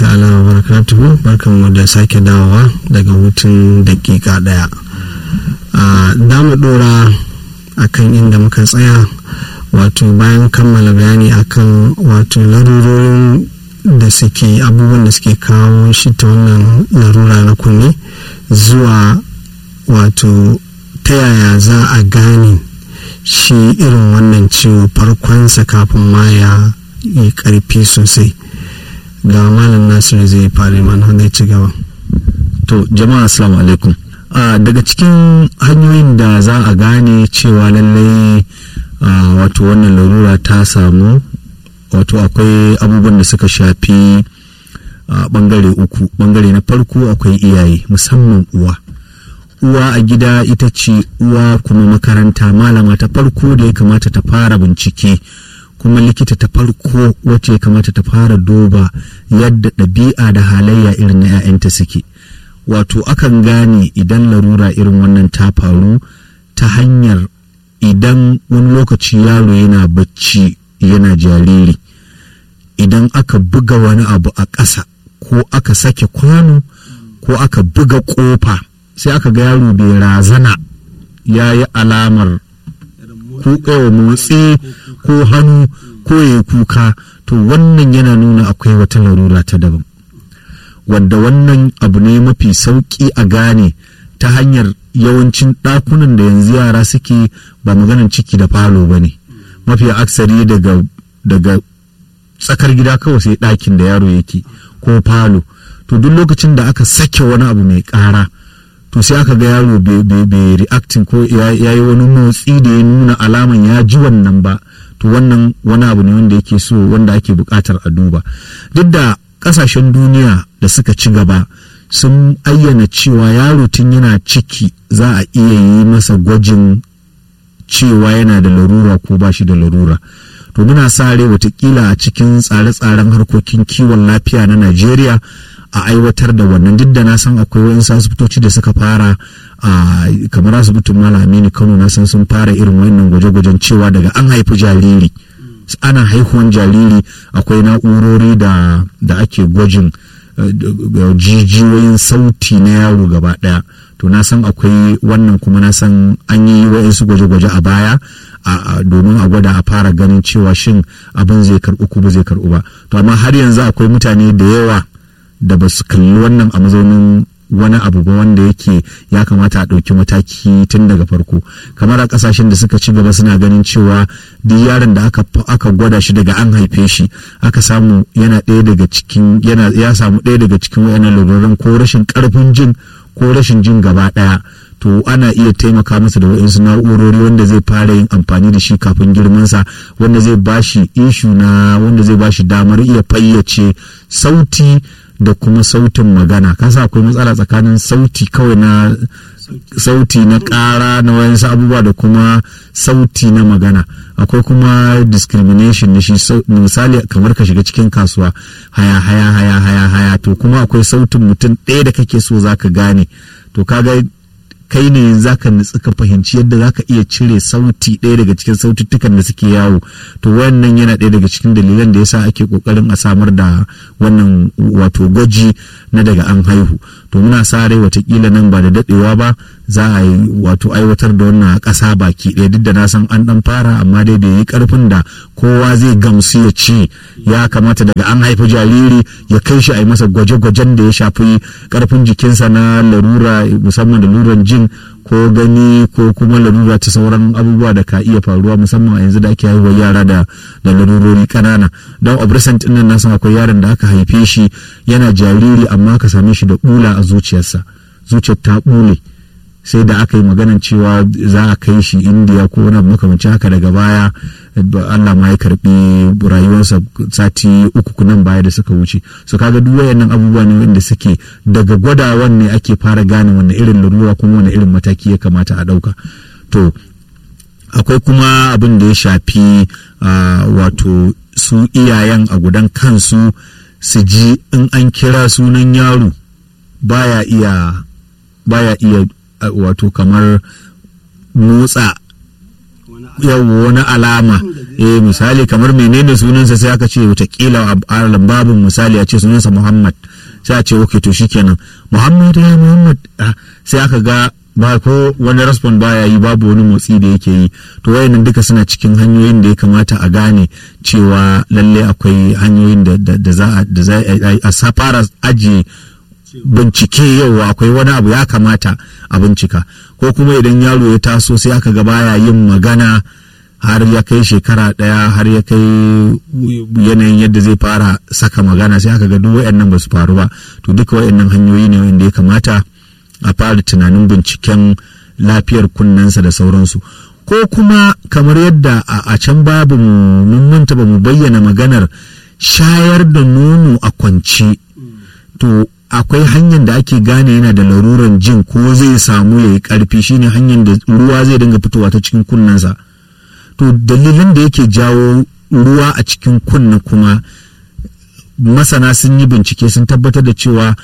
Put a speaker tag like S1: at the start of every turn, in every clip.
S1: ta'ala wa barakatuhu barkanmu da sake dawowa daga hutun dakika daya da mu dora akan inda muka tsaya wato bayan kammala bayani akan wato larurorin da suke abubuwan da suke kawo shi ta wannan larura na kunne zuwa wato ta yaya za a gane shi irin wannan ciwo farkonsa kafin ma ya yi karfi sosai ga malam nasiru zai fara mana wanda ya ci gaba
S2: to jama'a assalamu alaikum daga cikin hanyoyin da za a gane cewa lallai wato wannan larura ta samu wato akwai abubuwan da suka shafi bangare uku bangare na farko akwai iyaye musamman uwa uwa a gida ita ce uwa kuma makaranta malama ta farko da ya kamata ta fara bincike kuma likita ta farko wacce ya kamata ta fara duba yadda ɗabi'a da halayya irin na 'ya'yanta suke wato akan gane idan larura irin wannan ta faru ta hanyar idan wani lokaci yaro yana bacci yana jariri idan aka buga wani abu a ƙasa ko aka sake kwano ko aka buga ƙofa sai aka ga yaro bai razana ya yi alamar kuka motsi ko hannu ko ya kuka to wannan yana nuna akwai wata larura ta daban wadda wannan abu ne mafi sauƙi a gane ta hanyar yawancin ɗakunan da yanzu yara suke ba maganan ciki da falo ba ne mafi aksari daga daga tsakar gida kawai sai ɗakin da yaro yake ko falo to duk lokacin da aka sake wani abu mai ƙara to sai aka ga yaro bai reacting ko ya yi wani motsi da ya nuna alaman ya ji wannan ba to wannan wani abu ne wanda yake so wanda ake buƙatar a duba duk da ƙasashen duniya da suka ci gaba sun ayyana cewa yaro tun yana ciki za a iya yi masa gwajin cewa yana da larura ko ba shi da larura to muna sa rai watakila a cikin tsare-tsaren harkokin kiwon lafiya na najeriya a aiwatar da wannan duk da na san akwai wayansu asibitoci da suka fara a kamar asibitin malam aminu kano na san sun fara irin wannan gwaje-gwajen cewa daga an haifi jariri ana haihuwan jariri akwai na'urori da da ake gwajin jijiyoyin sauti na yaro gaba daya to na san akwai wannan kuma na san an yi wayansu gwaje-gwaje a baya domin a gwada a fara ganin cewa shin abin zai karɓi ko ba zai karɓi ba to amma har yanzu akwai mutane da yawa da ba su kalli wannan a mazaunin wani abu ba wanda yake ya kamata a ɗauki mataki tun daga farko kamar a ƙasashen da suka ci gaba suna ganin cewa duk yaron da aka, aka gwada shi daga an haife shi aka samu yana ɗaya daga cikin yana ya samu ɗaya daga cikin wayannan laluran ko rashin ƙarfin jin ko rashin jin gaba ɗaya to ana iya taimaka masa da waɗansu na'urori wanda zai fara yin amfani da shi kafin girmansa wanda zai bashi ishu na wanda zai bashi damar iya fayyace sauti da kuma sautin magana kasa akwai matsala tsakanin sauti kawai na sauti na ƙara na wayansu abubuwa da kuma sauti na magana akwai kuma discrimination na shi misali kamar ka shiga cikin kasuwa haya haya haya haya haya to kuma akwai sautin mutum ɗaya da kake so zaka gane to kaga kai ne zaka nutsu ka fahimci yadda zaka iya cire sauti ɗaya daga cikin saututtukan da suke yawo to wannan yana ɗaya daga cikin dalilan da yasa ake kokarin a samar da wannan wato gwaji na daga an haihu to muna sa rai watakila nan ba da daɗewa ba za a yi wato aiwatar da wannan a ƙasa baki ɗaya duk da na san an ɗan fara amma dai bai yi ƙarfin da kowa zai gamsu ya ce ya kamata daga an haifi jariri ya kai shi a yi masa gwaje-gwajen da ya shafi ƙarfin jikinsa na larura musamman da luran jin ko gani ko kuma larura ta sauran abubuwa da ka iya faruwa musamman a yanzu da ake haihuwa yara da da larurori kanana don obrescent din nan na san akwai yaron da aka haife shi yana jariri amma ka same shi da bula a zuciyarsa zuciyar ta bule sai da aka yi maganan cewa za a kai shi indiya ko wani makamancin haka daga baya allah ma ya karbi rayuwarsa sati uku nan baya da suka wuce so kaga duk wayannan abubuwa ne wanda suke daga gwadawan ne ake fara gane wani irin larura kuma wani irin mataki ya kamata a dauka to akwai kuma abin da ya shafi wato su iyayen a gudan kansu su ji in an kira sunan yaro baya iya baya iya wato kamar motsa yawo wani alama eh misali kamar menene sunansa sai aka ce watakila a lambabin misali a ce sunansa muhammad sai a ce ok to shikenan muhammad ya muhammad sai aka ga ba ko wani respond baya yi babu wani motsi da yake yi to wayannan duka suna cikin hanyoyin da ya kamata a gane cewa lalle akwai hanyoyin da za a fara ajiye bincike yau akwai wani abu ya kamata a bincika ko kuma idan yaro ya taso sai aka ga baya yin magana har ya kai shekara ɗaya har ya kai yanayin yadda zai fara saka magana sai aka ga duk wayannan ba su faru ba to duka wayannan hanyoyi ne wanda ya kamata a fara tunanin binciken lafiyar kunnensa da sauransu ko kuma kamar yadda a can babu mun manta ba mu bayyana maganar shayar da nono a kwance to akwai hanyar da ake gane yana da laruran jin ko zai samu ya yi karfi shine hanyar da ruwa zai dinga fitowa ta cikin kunnensa to dalilin da yake jawo ruwa a cikin kunna kuma masana sun yi bincike sun tabbatar da cewa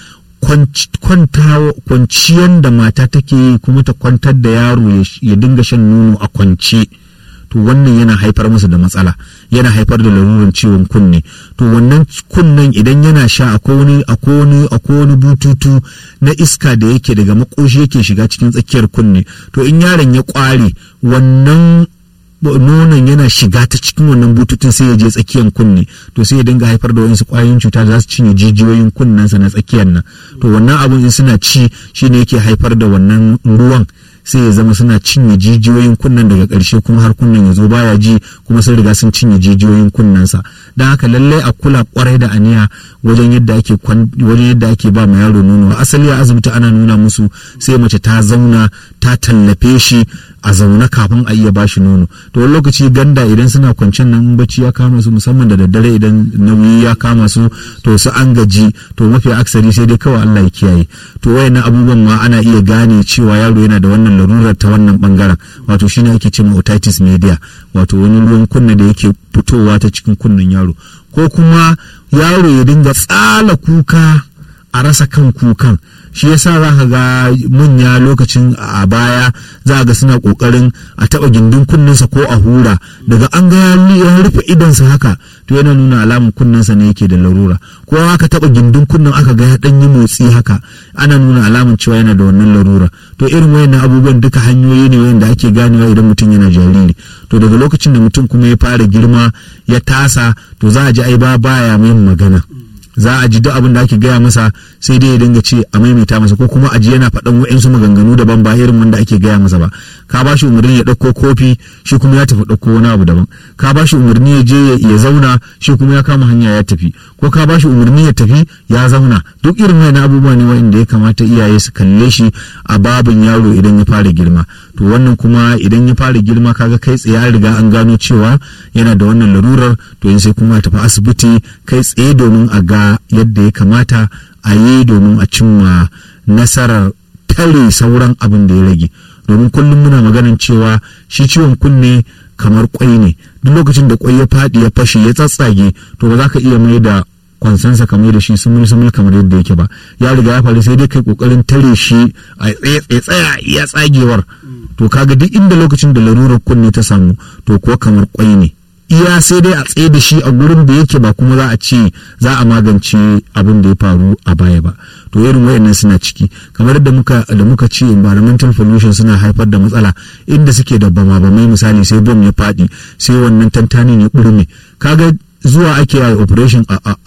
S2: kwanciyar da mata take yi kuma ta kwantar da yaro ya dinga shan nono a kwance to wannan yana haifar masa da matsala yana haifar da laruran ciwon kunne to wannan kunnen idan yana sha akwai wani akwai wani bututu na iska da yake daga makoshi yake shiga cikin tsakiyar kunne to in yaron ya kware wannan nonon yana shiga ta cikin wannan bututun sai ya je tsakiyar kunne to sai ya dinga haifar da wasu kwayoyin cuta da za su cinye jijiyoyin kunnensa na tsakiyar nan to wannan abun in suna ci shine yake haifar da wannan ruwan sai ya zama suna cinye jijiyoyin kunnen daga ƙarshe kuma har kunnen ya zo baya ji kuma sun riga sun cinye jijiyoyin kunnensa don haka lallai a kula kwarai da aniya wajen yadda ake wajen yadda ake ba ma yaro nono asali a asibiti ana nuna musu sai mace ta zauna ta tallafe shi a zaune kafin a iya bashi nono to wani lokaci ganda idan suna kwancen nan in bacci ya kama su musamman da daddare idan nauyi ya kama su to su an gaji to mafi aksari sai dai kawai Allah ya kiyaye to wayannan abubuwan ma ana iya gane cewa yaro yana da wannan larurar ta wannan bangaren wato shine ake cewa otitis media wato wani ruwan kunna da yake fitowa ta cikin kunnen yaro ko kuma yaro ya dinga tsala kuka a rasa kan kukan shi yasa za ka ga manya lokacin a baya za ga suna kokarin a taba gindin kunninsa ko a hura daga an ga ya rufe idansa haka to yana nuna alamun kunninsa ne yake da larura ko aka taba gindin kunnin aka ga ya dan yi motsi haka ana nuna alamun cewa yana da wannan larura to irin wayannan abubuwan duka hanyoyi ne wanda ake ganewa idan mutum yana jariri to daga lokacin da mutum kuma ya fara girma ya tasa to za a ji ai ba baya mai magana za a ji duk abin da ake gaya masa sai dai ya dinga ce a maimaita masa ko kuma a ji yana faɗan wa'insu maganganu daban ba irin wanda ake gaya masa ba ka ba shi umarni ya ɗauko kofi shi kuma ya tafi ɗauko wani abu daban ka ba shi umarni ya je ya zauna shi kuma ya kama hanya ya tafi ko ka ba shi umarni ya tafi ya zauna duk irin wani abubuwa ne wa'inda ya kamata iyaye su kalle shi a babin yaro idan ya fara girma to wannan kuma idan ya fara girma kaga kai tsaye an riga an gano cewa yana da wannan larurar to yin sai kuma ya tafi asibiti kai tsaye domin a ga yadda ya kamata a yi domin a cimma nasarar tare sauran abin da ya rage domin kullum muna maganin cewa shi ciwon kunne kamar kwai ne duk lokacin da kwai ya faɗi ya fashe ya tsatsage to ba za ka iya mai da kwansansa kamar da shi sumul sumul kamar yadda yake ba ya riga ya faru sai dai kai kokarin tare shi a tsaya iya tsagewar to kaga duk inda lokacin da larurar kunne ta samu to kuwa kamar kwai ne iya sai dai a tsaye da shi a gurin da yake ba kuma za a ce za a magance abin da ya faru a baya ba to irin wayannan suna ciki kamar da muka da muka ce environmental pollution suna haifar da matsala inda suke da bama bamai misali sai bom ya faɗi sai wannan tantani ne burme kaga zuwa ake yi operation a